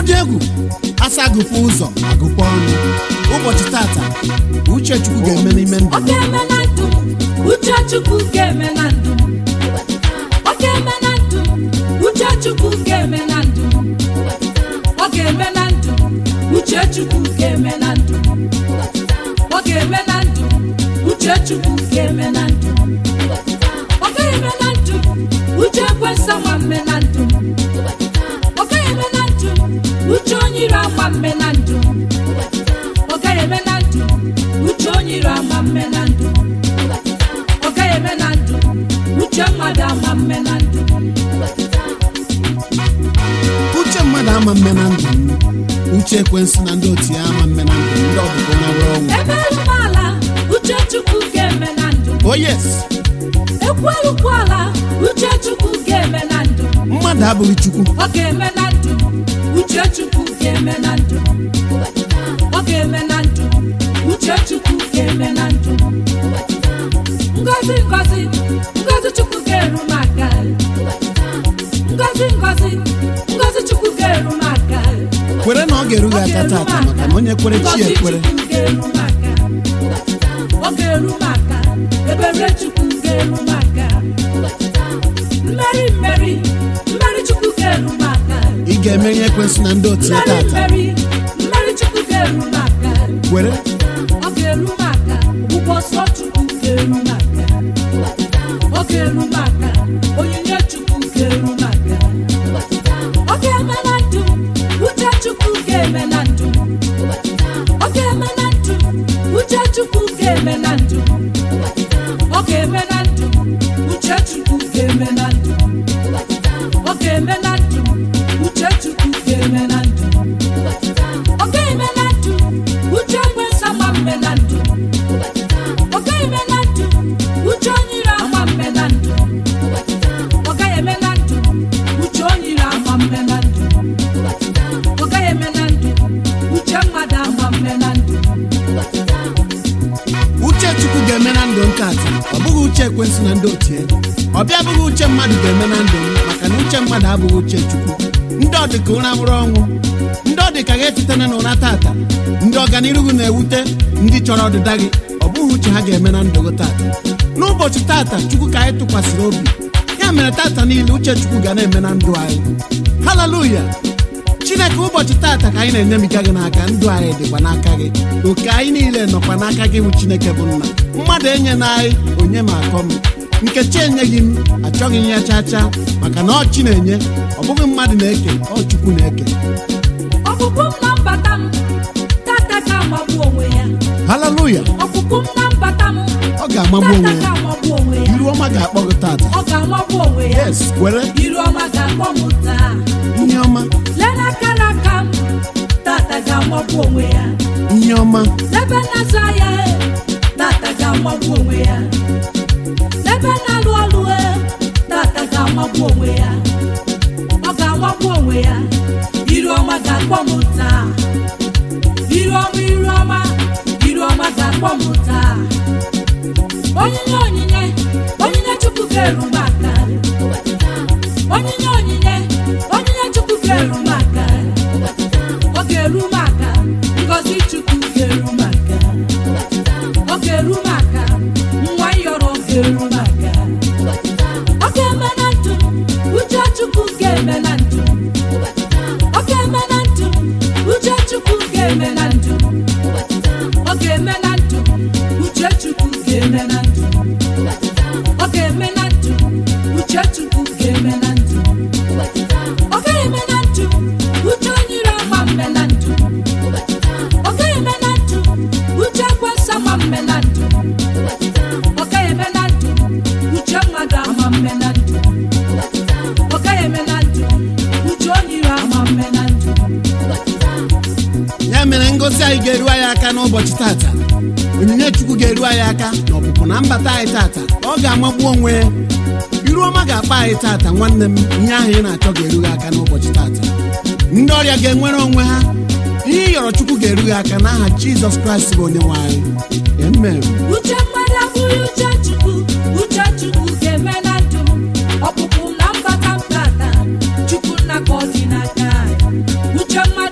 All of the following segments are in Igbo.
dị egwu asa agụpụ ụzọ agụpụ ọnụ ụbọchị tata uche chukwu ga-eme n'ime ndụ ọ ga-eme na ndụ m uche chukwu ga-eme na ndụ m ọ ga-eme na ndụ m uche chukwu ga-eme na ndụ m ọ ga-eme na ndụ m uche chukwu ga-eme na ndụ m ọ ga-eme na ndụ m uche chukwu ga-eme na ndụ m ọ ga-eme na ndụ m uche ekwesa nwa mme na ndụ m ọ ga-eme na ndụ m uche onye iro ama mme na ndụ m ọ gaghị eme na ndụ uche onye iro ama mme na ndụ ọ gaghị eme na ndụ uche mmadụ ama mme na ndụ uche mmadụ ama mme na ndụ m uche ekwensu na ndị otu ya ama mme na ndụ ndị ọbụbụ na nwere ọnwụ ebe alụmala uche chukwu ga-eme na ndụ oh yes ekwu elukwu ala uche chukwu ga-eme na ndụ mmadụ abụghị chukwu ọ ga-eme na ndụ uche chukwu ga-eme na ndụ ọ ga-eme na ndụ uche chukwu ga-eme na ndụ ngozi ngozi ngozi chukwu ga-eru m aka ngozi ngozi ngozi chukwu ga-eru m aka kwere na ọ ga-eru gị aka tata maka na onye kwere chi Ngozi ekwere Chukwu ga-eru m aka ọ ga-eru m aka ebere chukwu ga-eru m aka mmeri mmeri mmeri chukwu ga-eru m aka ị ga-emeri ekwensu na ndị otu ya mmeri tata mmeri mmeri chukwu ga-eru m aka kwere ọ ga-eru m aka ụgbọ nsọ chukwu ga-eru m aka ọ ga-eru m aka onyinye chukwu ga-eru m aka ọ ga-eme na ndụ uche chukwu ga-eme na ndụ ọ ga-eme na ndụ uche chukwu ga-eme na ndụ ọ ga-eme na ndụ uche chukwu ga-eme na ndụ ọ ga-eme na ndụ uche chukwu ga-eme na ndụ ọ ga-eme na ndụ uche nwesa ma mme na ndụ ọ ga-eme na ndụ uche onye ire ama mme na ndụ ọ gaghị eme na ndụ uche onye ire ama mme na ndụ ọ gaghị eme na ndụ uche mmadụ ama mme na ndụ uche chukwu ga-eme na ndụ nke atọ ọ bụghị uche ekwensu na ndị otu ya ọ bịa bụghị uche mmadụ ga-eme na ndụ m maka na uche mmadụ abụghị uche chukwu ndị ọdịka ụra nwụrụ ọnwụ ndị ọdịka ga-etetana n'ụra tata ndị ọganiru gị na-ewute ndị chọrọ ọdịda gị ọ bụghị uche ha ga-eme na ndụ gị tata n'ụbọchị tata chukwu ka anyị tụkwasịrị obi ya mere tata niile uche chukwu ga na-eme na ndụ anyị haleluya chineke ụbọchị tata ka anyị na-enyemiga gị n'aka ndụ anyị dịkwa n'aka gị oke anyị niile nọkwa n'aka gị bụ chineke bụ nna mmadụ enye na anyị onye ma akọ m nkechi enyeghị m achọghị m ya chaa chaa maka na ọ chi na-enye ọ bụghị mmadụ na-eke ọ chukwu na-eke ọpụpụ m na mbata m tata ka amagbu onwe ya haleluya ọpụpụ m na mbata m ọ ga-amagbu onwe tata ka ya amagbu onwe ya iru ọma ga-akpọ gị tata ọ ga-amagbu onwe ya yes kwere iru ọma ga-akpọ m taa ihe ọma lee n'aka n'aka m tata ga-amagbu onwe ya ihe ọma n'ebe na-azụ ahịa e, tata ga-amagbu onwe ya n'ebe na-alụ ọlụ e, tata ga-amagbu onwe ya ọ ga-amagbu onwe ya iru ọma ga-akpọ m taa iru ọma iru ọma iru ọma ga-akpọ m taa onyinye onyinye onyinye chukwu ga-eru m aka onyinye onyinye onyinye chukwu ga-eru m aka ọ ga-eru m aka ngọzi chukwu ga-eru m aka ọ ga-eru m aka nwa yọrọ ga-eru m aka ọ ga-eme na ndụ m, uche chukwu ga-eme na ndụ m. ọ ga-eme na ndụ m, uche chukwu ga-eme na ndụ m. ọ ga-eme na ndụ m, uche chukwu ga-eme na ndụ m. ọ ga-eme na ndụ m, uche chukwu ga-eme na ndụ m. ọ ga-eme na ndụ m, uche onye ire ama mme na ndụ m. ọ ga-eme na ndụ m, uche ekwesa ama mme na ndụ m. ọ ga-eme na ndụ m, uche mmadụ ama mme na ndụ m. ọ ga-eme na ndụ m, uche onye ire ama mme na ndụ m. ya mere ngozi anyị ga-eru anyị aka n'ụbọchị tata onyinye chukwu ga-eru anyị aka na ọpụpụ na mbata anyị tata ọ ga-amagbu onwe ya iru ọma ga-akpa anyị tata nwanne m ihe ahụ ị na-achọ ga-eru gị aka n'ụbọchị tata ndị ọrịa ga-enwere onwe ha ihe ị yọrọ chukwu ga-eru gị aka n'aha jizọs kraịst bụ onye nwe anyị amen uche mmadụ abụghị uche chukwu uche chukwu ga-eme na ndụ m ọpụpụ na mbata m tata chukwu nna ka ọ dị n'aka anyị. uche mmadụ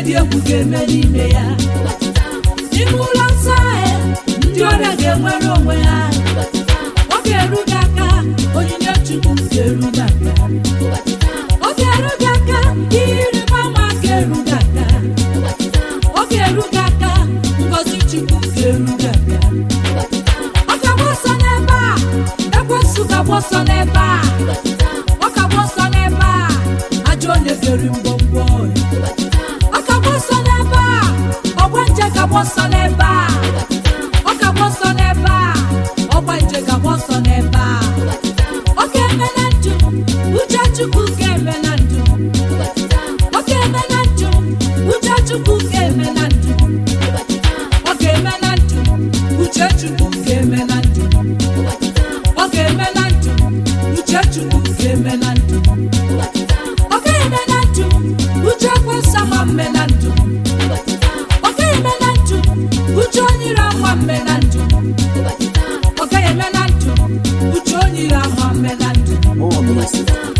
dị egwu ga-eme n'ime ya n'ime ụlọ nsọ ahụ ndị ọrịa ga-enwere onwe ha ọ ga-eru gị aka onyinye chukwu ga-eru gị aka ọ ga-eru gị aka ihe ịrịba ama ga-eru gị aka ọ ga-eru gị aka ngọzi chukwu ga-eru gị aka ọ ga-agba ọsọ n'ebe a ekwensu ga-agba ọsọ n'ebe a ọ ga-agba ọsọ n'ebe a ajọ onye ga-eri mgbọmgbọ ọ ga-agba ọsọ n'ebe a ọgba nje ga-agba ọsọ n'ebe a ọ ga-agba ọsọ n'ebe a ọgba nje ga-agba ọsọ n'ebe a ọ ga-eme na ndụ uche chukwu ga-eme na ndụ ọ ga-eme na ndụ uche chukwu ga-eme na ndụ ọ ga-eme na ndụ uche chukwu ga-eme na ndụ ọ ga-eme na ndụ uche chukwu ga-eme na ndụ ọ ga-eme na ndụ uche kwesa ma mme na ndụ ọ ga-eme na ndụ uche onyere ama mme na ndụ ọ ga-eme na ndụ uche onyere ama mme na ndụ More music